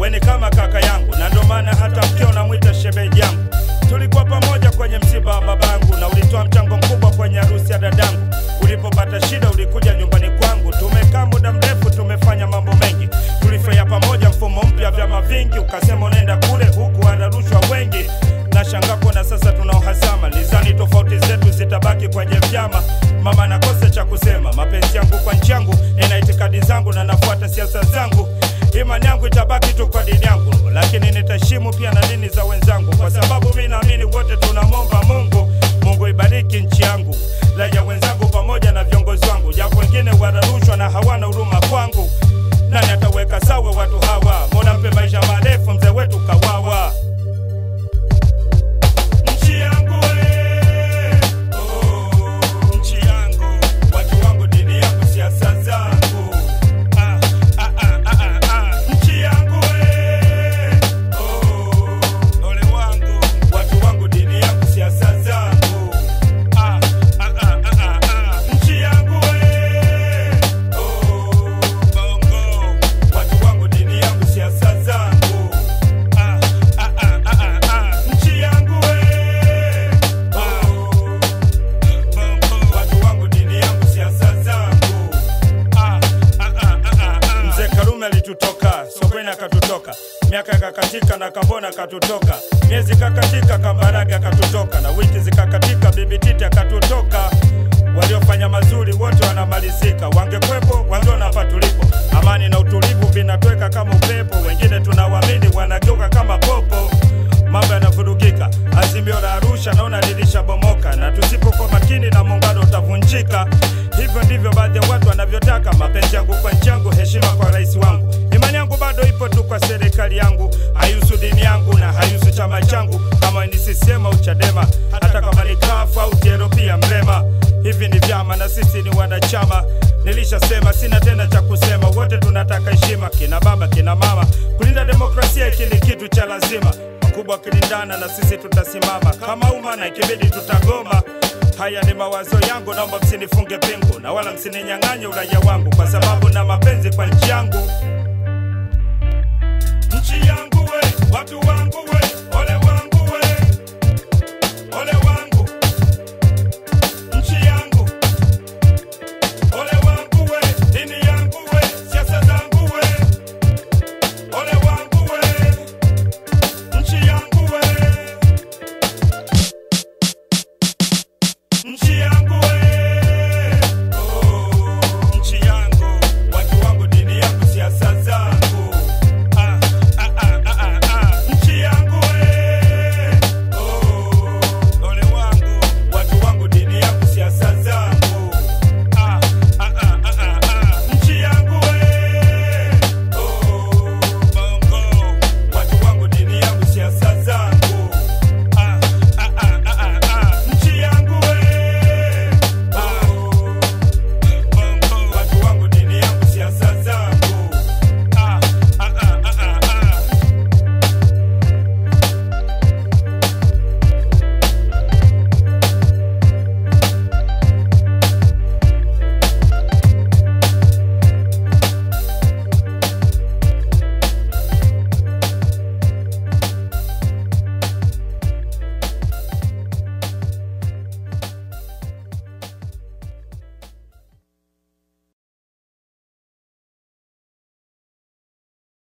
weni kama kaka yangu, na ndo maana hata mkeo namwita shemeji yangu. Tulikuwa pamoja kwenye msiba wa babangu, na ulitoa mchango mkubwa kwenye harusi ya dadangu. Ulipopata shida ulikuja nyumbani kwangu. Tumekaa muda mrefu, tumefanya mambo mengi, tulifurahia pamoja mfumo mpya vyama vingi. Ukasema unaenda kule, huku wanarushwa wengi na shangako, na sasa tuna uhasama. Nizani tofauti zetu zitabaki kwenye vyama. Mama nakosa cha kusema, mapenzi yangu kwa nchi yangu, nina itikadi zangu na nafuata siasa zangu. Imani yangu itabaki tu kwa dini yangu, lakini nitaheshimu pia na dini za wenzangu, kwa sababu mi naamini wote tunamwomba Mungu. Mungu ibariki nchi yangu, raia wenzangu pamoja na viongozi wangu, japo wengine wanarushwa na hawana huruma kwangu. Nani ataweka sawa watu hawa? Mola mpe maisha marefu mzee wetu Kawawa. Nchi yangu we, oh, nchi yangu, watu wangu, dini yangu, siasa zangu. Ah, ah, ah, ah, ah, ah. Nchi yangu we, oh, ole wangu, watu wangu, dini yangu, siasa zangu. Ah, ah, ah, ah, ah, ah. Nchi yangu we, oh, bongo, watu wangu, dini yangu, siasa zangu. Ah, ah, ah, ah, ah, ah. Nchi yangu we, oh, bongo, watu wangu, dini yangu, siasa zangu. Ah, ah, ah, ah, ah, ah. Mzee Karume alitutoka Sokweni akatutoka, miaka ikakatika na Kambona akatutoka, miezi ikakatika Kambarage akatutoka, na wiki zikakatika Bibi Titi akatutoka. Waliofanya mazuri wote wanamalizika, wangekwepo wangeona hapa tulipo. Amani na utulivu vinatweka kama upepo, wengine tunawamini wanageuka kama popo mambo yanavurugika. Azimio la Arusha naona lilishabomoka, na tusipokuwa makini na muungano utavunjika. Hivyo ndivyo baadhi ya watu wanavyotaka. Mapenzi yangu kwa nchi yangu, heshima kwa rais wangu, imani yangu bado ipo tu kwa serikali yangu, haihusu dini yangu na haihusu chama changu, kama ni CCM au Chadema, hata kama ni CUF au TLP pia Mrema. Hivi ni vyama na sisi ni wanachama. Nilishasema sina tena cha kusema, wote tunataka heshima, kina baba kina mama. Kulinda demokrasia hiki ni kitu cha lazima wakubwa wakilindana na sisi tutasimama kama umma na ikibidi tutagoma. Haya ni mawazo yangu, naomba msinifunge pingu na wala msininyang'anye uraia wangu, kwa sababu na mapenzi kwa nchi yangu.